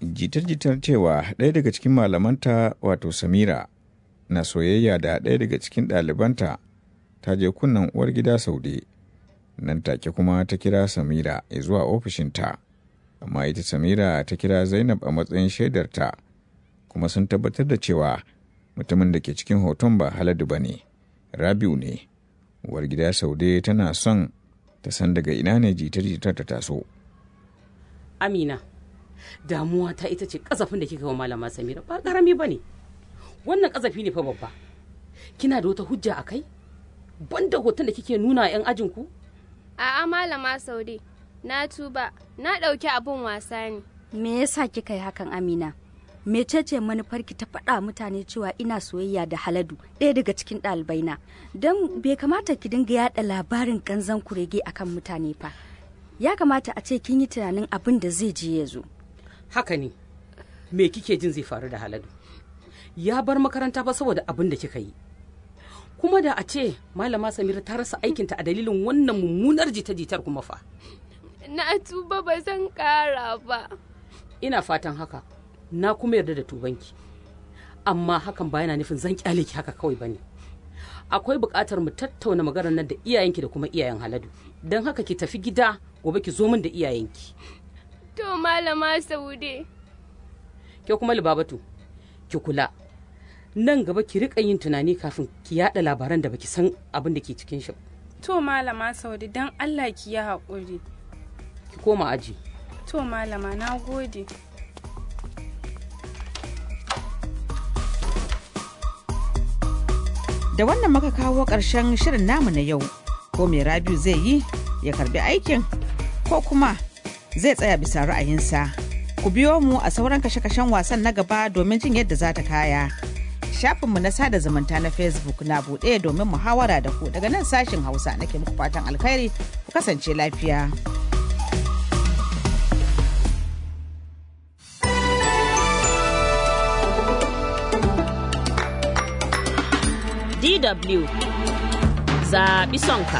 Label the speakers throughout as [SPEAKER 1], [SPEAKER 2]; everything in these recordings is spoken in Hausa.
[SPEAKER 1] jitar-jitar cewa ɗaya daga cikin malamanta wato samira na soyayya da ɗaya daga cikin ɗalibanta ta je kunnan uwar gida saude nan take kuma ta kira samira zuwa ofishinta amma ita samira ta kira zainab a matsayin shaidarta kuma sun tabbatar da cewa mutumin da ke cikin hoton ba haladu ba ne rabiu ne uwar gida saude tana son ta san daga ina ne jitar-jitar ta taso
[SPEAKER 2] amina damuwa ta ita ce kasafin da kika wa malama samira ba karami ba ne wannan kasafi ne fa babba kina da wata hujja a kai banda hoton da kike nuna yan ajinku
[SPEAKER 3] A'a malama Saude, na tuba, na ɗauki abun wasa ne.
[SPEAKER 4] Me yasa kika yi hakan Amina? Mecece manufarki ta faɗa mutane cewa ina soyayya da Haladu, ɗaya daga cikin ɗalibaina. Don bai kamata ki dinga yaɗa labarin kanzan kurege akan mutane fa. Ya kamata a ce kin yi tunanin abin da zai je ya zo.
[SPEAKER 2] haka ne me kike jin zai faru da haladu ya bar makaranta ba saboda abin da kika yi kuma da a ce malama samira ta rasa aikinta a dalilin wannan mummunar jita-jitar kuma fa
[SPEAKER 3] Na tuba ba zan ƙara ba.
[SPEAKER 2] ina fatan haka na kuma yarda da tubanki amma hakan ba yana nufin zan kyale ki haka kawai bane akwai buƙatar mu tattauna maganar nan da iyayenki da kuma iyayen haladu don haka ki tafi gida gobe ki zo min da iyayenki
[SPEAKER 3] To malama Saude.
[SPEAKER 2] ke kuma libabatu ki kula nan gaba ki rika yin tunani kafin ki yada labaran da baki san abin da ke cikin shi ba.
[SPEAKER 5] To malama Saude don Allah ki yi haƙuri.
[SPEAKER 2] ki koma aji
[SPEAKER 5] To malama na gode.
[SPEAKER 6] Da wannan muka kawo ƙarshen shirin namu na yau. Ko mai Rabiu zai yi ya karbi aikin ko kuma zai tsaya bisa ra'ayinsa. Ku biyo mu a sauran kashe-kashen wasan na gaba domin jin yadda za ta kaya. Shafinmu na sada zumunta na Facebook na buɗe domin muhawara da ku daga nan sashin Hausa nake muku fatan alkhairi ku kasance lafiya.
[SPEAKER 7] DW zaɓi sonka.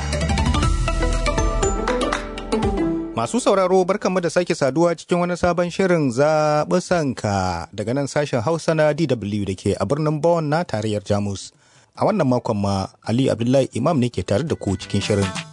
[SPEAKER 8] Masu sauraro barkanmu da sake saduwa cikin wani sabon shirin zaɓi sanka daga nan sashen Hausa na DW da ke a birnin Bonn na tarayyar Jamus. A wannan makon ma Ali Abdullahi Imam ne ke tare da ku cikin shirin.